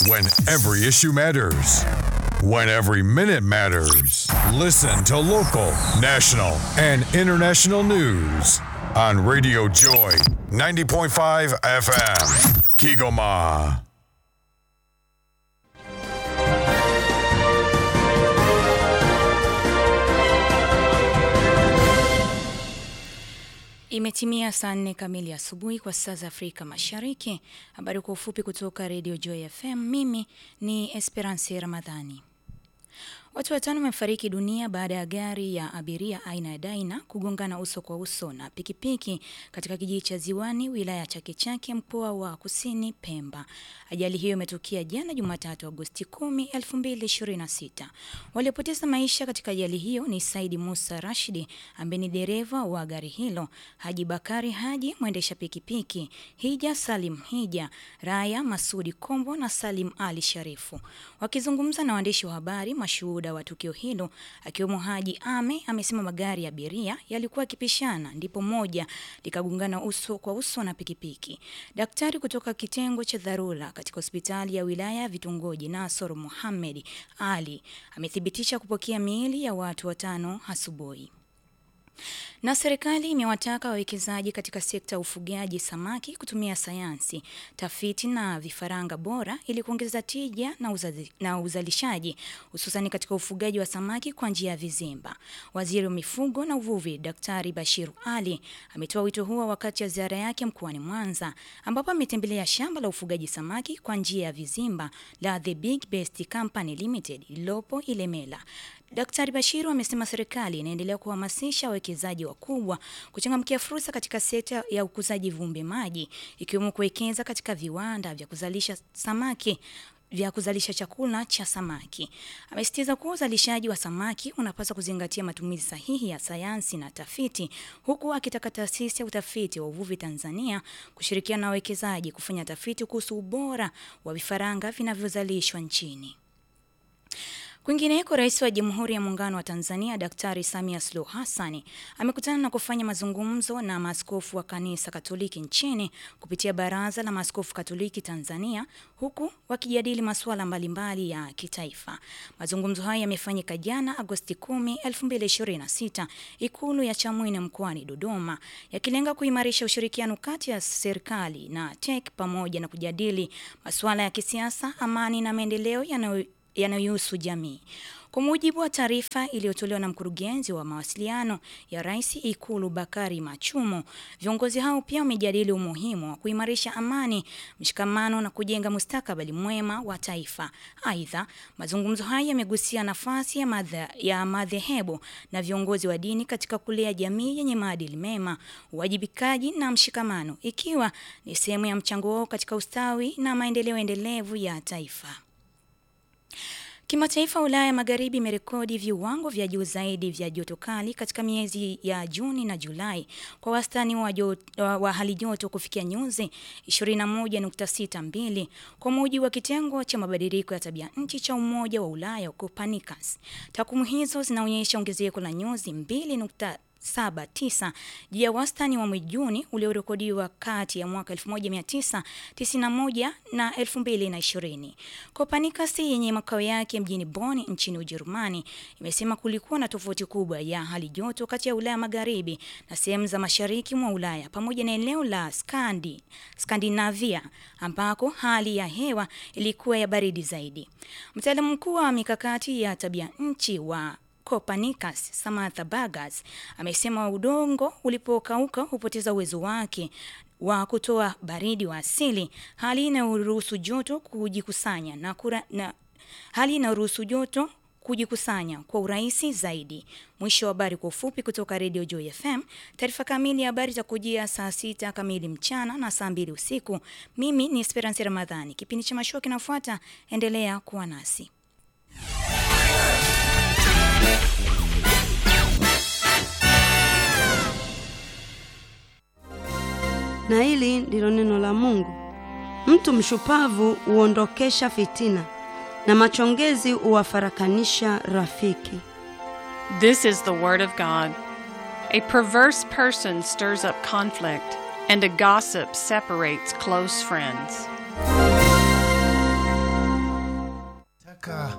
When every issue matters. When every minute matters. Listen to local, national, and international news on Radio Joy 90.5 FM. Kigoma. Imetimia saa nne kamili asubuhi kwa saa za Afrika Mashariki. Habari kwa ufupi kutoka Radio Joy FM. Mimi ni Esperance Ramadhani. Watu watano wamefariki dunia baada ya gari ya abiria aina ya Daina kugongana uso kwa uso na pikipiki katika kijiji cha Ziwani, wilaya ya Chake Chake, mkoa wa Kusini Pemba. Ajali hiyo imetokea jana Jumatatu, Agosti 10, 2026. Waliopoteza maisha katika ajali hiyo ni Saidi Musa Rashidi ambaye ni dereva wa gari hilo, Haji Bakari Haji mwendesha pikipiki, Hija Salim Hija, Raya Masudi Kombo na Salim Ali Sharifu. Wakizungumza na waandishi wa habari, mashuhuda wa tukio hilo akiwemo Haji Ame amesema magari ya abiria yalikuwa yakipishana, ndipo moja likagongana uso kwa uso na pikipiki. Daktari kutoka kitengo cha dharura katika hospitali ya wilaya ya Vitongoji Nasoro Mohamed Ali amethibitisha kupokea miili ya watu watano asubuhi. Na serikali imewataka wawekezaji katika sekta ya ufugaji samaki kutumia sayansi, tafiti na vifaranga bora ili kuongeza tija na, uzazi, na uzalishaji hususani katika ufugaji wa samaki kwa njia ya vizimba. Waziri wa mifugo na uvuvi Daktari Bashiru Ali ametoa wito huo wakati wa ziara yake mkoani Mwanza ambapo ametembelea shamba la ufugaji samaki kwa njia ya vizimba la The Big Best Company Limited lililopo Ilemela. Daktari Bashiru amesema serikali inaendelea kuhamasisha wawekezaji wakubwa kuchangamkia fursa katika sekta ya ukuzaji viumbe maji ikiwemo kuwekeza katika viwanda vya kuzalisha samaki vya kuzalisha chakula cha samaki. Amesisitiza kuwa uzalishaji wa samaki unapaswa kuzingatia matumizi sahihi ya sayansi na tafiti, huku akitaka taasisi ya utafiti wa uvuvi Tanzania kushirikiana na wawekezaji kufanya tafiti kuhusu ubora wa vifaranga vinavyozalishwa nchini. Kwingineko, Rais wa Jamhuri ya Muungano wa Tanzania Daktari Samia Suluhu Hassan amekutana na kufanya mazungumzo na maaskofu wa Kanisa Katoliki nchini kupitia Baraza la Maaskofu Katoliki Tanzania, huku wakijadili masuala mbalimbali ya kitaifa. Mazungumzo hayo yamefanyika jana Agosti 10, 2026 Ikulu ya Chamwino mkoani Dodoma, yakilenga kuimarisha ushirikiano kati ya serikali na TEC pamoja na kujadili masuala ya kisiasa, amani na maendeleo yanayo yanayohusu jamii. Kwa mujibu wa taarifa iliyotolewa na mkurugenzi wa mawasiliano ya Rais Ikulu Bakari Machumo, viongozi hao pia wamejadili umuhimu wa kuimarisha amani, mshikamano na kujenga mustakabali mwema wa taifa. Aidha, mazungumzo haya yamegusia nafasi ya madhe, ya madhehebu na viongozi wa dini katika kulea jamii yenye maadili mema, uwajibikaji na mshikamano, ikiwa ni sehemu ya mchango wao katika ustawi na maendeleo endelevu ya taifa. Kimataifa, Ulaya ya Magharibi imerekodi viwango vya juu zaidi vya joto kali katika miezi ya Juni na Julai kwa wastani wa, wa, wa hali joto kufikia nyuzi 21.62 kwa mujibu wa kitengo cha mabadiliko ya tabia nchi cha Umoja wa Ulaya Copernicus. Takwimu hizo zinaonyesha ongezeko la nyuzi 2 79 juu ya wastani wa mwezi Juni uliorekodiwa kati ya mwaka 1991 na 2020. Copernicus yenye makao yake mjini Bonn nchini Ujerumani imesema kulikuwa na tofauti kubwa ya hali joto kati ya Ulaya Magharibi na sehemu za mashariki mwa Ulaya pamoja na eneo la Skandi, Skandinavia ambako hali ya hewa ilikuwa ya baridi zaidi. Mtaalamu mkuu wa mikakati ya tabia nchi wa Copernicus Samantha Burgess amesema udongo ulipokauka hupoteza uwezo wake wa kutoa baridi wa asili, hali inayoruhusu joto kujikusanya na, kura, na hali inayoruhusu joto kujikusanya kwa urahisi zaidi. Mwisho wa habari kwa ufupi kutoka Radio Joy FM. Taarifa kamili ya habari itakujia saa sita kamili mchana na saa mbili usiku. Mimi ni Esperance Ramadhani. Kipindi cha mashua kinafuata, endelea kuwa nasi. na hili ndilo neno la Mungu. Mtu mshupavu huondokesha fitina na machongezi huwafarakanisha rafiki. This is the word of God. A perverse person stirs up conflict, and a gossip separates close friends.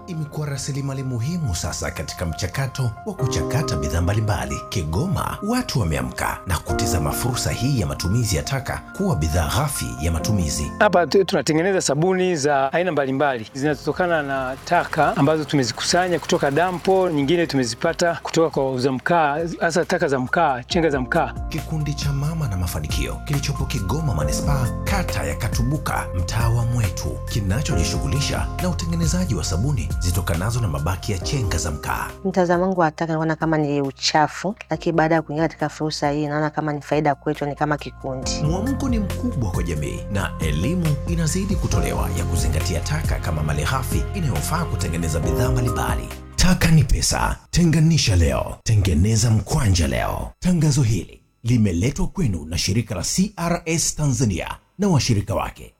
imekuwa rasilimali muhimu sasa katika mchakato wa kuchakata bidhaa mbalimbali. Kigoma watu wameamka na kutizama fursa hii ya matumizi ya taka kuwa bidhaa ghafi ya matumizi. Hapa tu- tunatengeneza sabuni za aina mbalimbali zinazotokana na taka ambazo tumezikusanya kutoka dampo, nyingine tumezipata kutoka kwa wauza mkaa, hasa taka za mkaa, chenga za mkaa. Kikundi cha Mama na Mafanikio kilichopo Kigoma manispaa, kata ya Katubuka, mtaa wa Mwetu, kinachojishughulisha na utengenezaji wa sabuni zitokanazo na mabaki ya chenga za mkaa. Mtazamo wangu wa taka naona kama ni uchafu, lakini baada ya kuingia katika fursa hii naona kama ni faida kwetu, ni kama kikundi. Mwamko ni mkubwa kwa jamii na elimu inazidi kutolewa ya kuzingatia taka kama malighafi inayofaa kutengeneza bidhaa mbalimbali. Taka ni pesa, tenganisha leo, tengeneza mkwanja leo. Tangazo hili limeletwa kwenu na shirika la CRS Tanzania na washirika wake.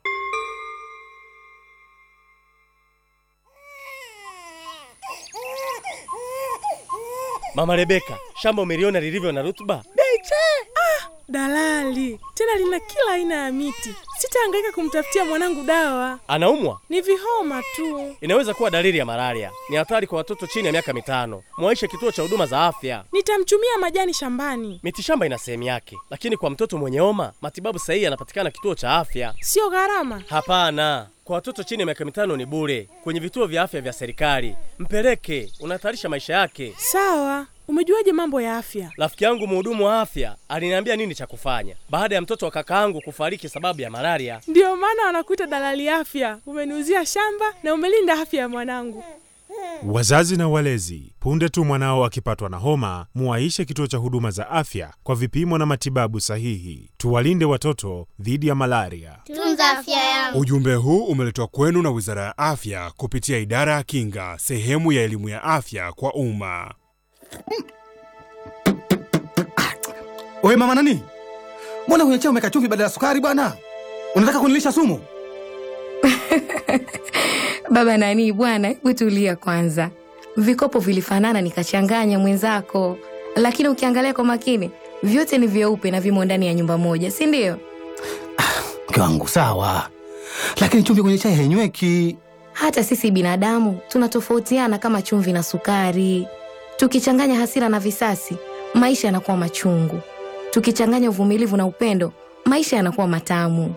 Mama Rebeka, shamba umeliona lilivyo na rutuba? Beche! Ah, dalali tena lina kila aina ya miti. Sitahangaika kumtafutia mwanangu dawa, Anaumwa? ni vihoma tu. Inaweza kuwa dalili ya malaria. Ni hatari kwa watoto chini ya miaka mitano. Mwaishe kituo cha huduma za afya. Nitamchumia majani shambani, Mitishamba ina sehemu yake, lakini kwa mtoto mwenye homa, matibabu sahihi yanapatikana kituo cha afya. sio gharama. Hapana, kwa watoto chini ya miaka mitano ni bure kwenye vituo vya afya vya serikali. Mpeleke, unahatarisha maisha yake. Sawa, umejuaje mambo ya afya? Rafiki yangu mhudumu wa afya aliniambia nini cha kufanya baada ya mtoto wa kakaangu kufariki sababu ya malaria. Ndiyo maana wanakuita dalali afya. Umeniuzia shamba na umelinda afya ya mwanangu. Wazazi na walezi, punde tu mwanao akipatwa na homa, muwaishe kituo cha huduma za afya kwa vipimo na matibabu sahihi. Tuwalinde watoto dhidi ya malaria. Tunza afya yangu. Ujumbe huu umeletwa kwenu na Wizara ya Afya kupitia Idara ya Kinga, sehemu ya elimu ya afya kwa umma. Wewe mama nani? Mbona kwenye chai umeweka chumvi badala ya sukari bwana? Unataka kunilisha sumu? Baba nani bwana, hebu tulia kwanza. Vikopo vilifanana nikachanganya mwenzako, lakini ukiangalia kwa makini vyote ni vyeupe na vimo ndani ya nyumba moja, si ndio? Mke wangu sawa, lakini chumvi kwenye chai hainyweki. Hata sisi binadamu tunatofautiana kama chumvi na sukari. Tukichanganya hasira na visasi, maisha yanakuwa machungu. Tukichanganya uvumilivu na upendo, maisha yanakuwa matamu.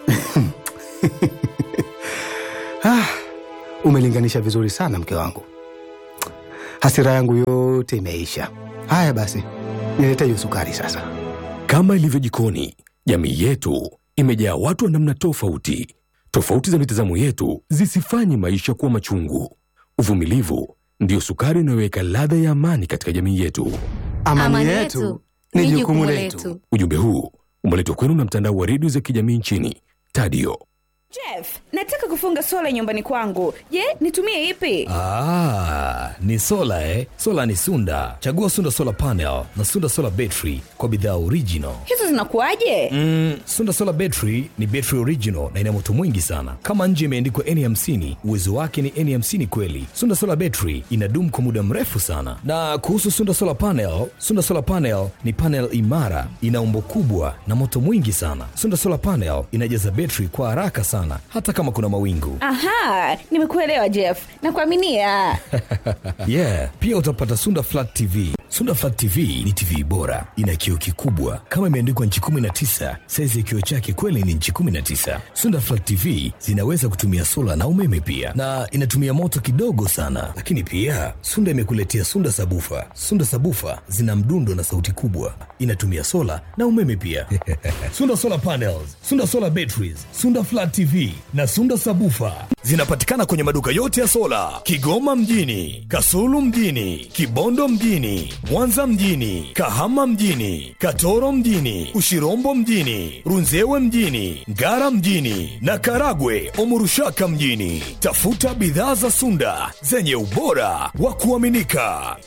Ah, umelinganisha vizuri sana mke wangu. Hasira yangu yote imeisha. Haya basi, nilete hiyo sukari sasa. Kama ilivyo jikoni, jamii yetu imejaa watu wa namna tofauti. Tofauti za mitazamo yetu zisifanye maisha kuwa machungu. Uvumilivu ndiyo sukari inayoweka ladha ya amani katika jamii yetu. Amani, yetu ni jukumu letu. Ujumbe huu umeletwa kwenu na mtandao wa redio za kijamii nchini Tadio. Jeff, nataka kufunga sola nyumbani kwangu. Je, nitumie ipi? Ah, ni sola eh? Sola ni Sunda. Chagua Sunda Solar Panel na Sunda Solar Battery kwa bidhaa original. Hizo zinakuwaje? Mm, Sunda Solar Battery ni battery original na ina moto mwingi sana. Kama nje imeandikwa N50, uwezo wake ni N50 kweli. Sunda Solar Battery inadumu kwa muda mrefu sana. Na kuhusu Sunda Solar Panel, Sunda Solar Panel ni panel imara, ina umbo kubwa na moto mwingi sana. Sunda Solar Panel inajaza battery kwa haraka sana hata kama kuna mawingu. Aha, nimekuelewa Jeff. Nakuaminia. yeah, pia utapata Sunda Flat TV. Sunda Flat TV ni TV bora, ina kioo kikubwa kama imeandikwa nchi 19. Saizi ya kioo chake kweli ni nchi 19. Sunda Flat TV zinaweza kutumia sola na umeme pia, na inatumia moto kidogo sana. Lakini pia Sunda imekuletea Sunda Sabufa. Sunda Sabufa zina mdundo na sauti kubwa, inatumia sola na umeme pia. Sunda Solar Panels, Sunda Solar Batteries, Sunda Flat TV na Sunda Sabufa zinapatikana kwenye maduka yote ya sola Kigoma mjini, Kasulu mjini, Kibondo mjini, Mwanza mjini, Kahama mjini, Katoro mjini, Ushirombo mjini, Runzewe mjini, Ngara mjini na Karagwe Omurushaka mjini. Tafuta bidhaa za Sunda zenye ubora wa kuaminika.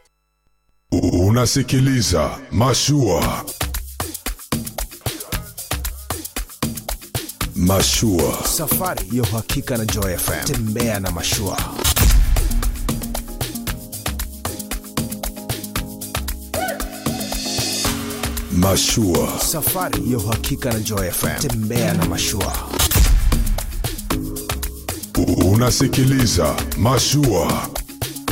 Unasikiliza Mashua. Mashua. Safari ya uhakika na Joy FM. Tembea na mashua. Mashua. Safari ya uhakika na Joy FM. Tembea na mashua. Unasikiliza Mashua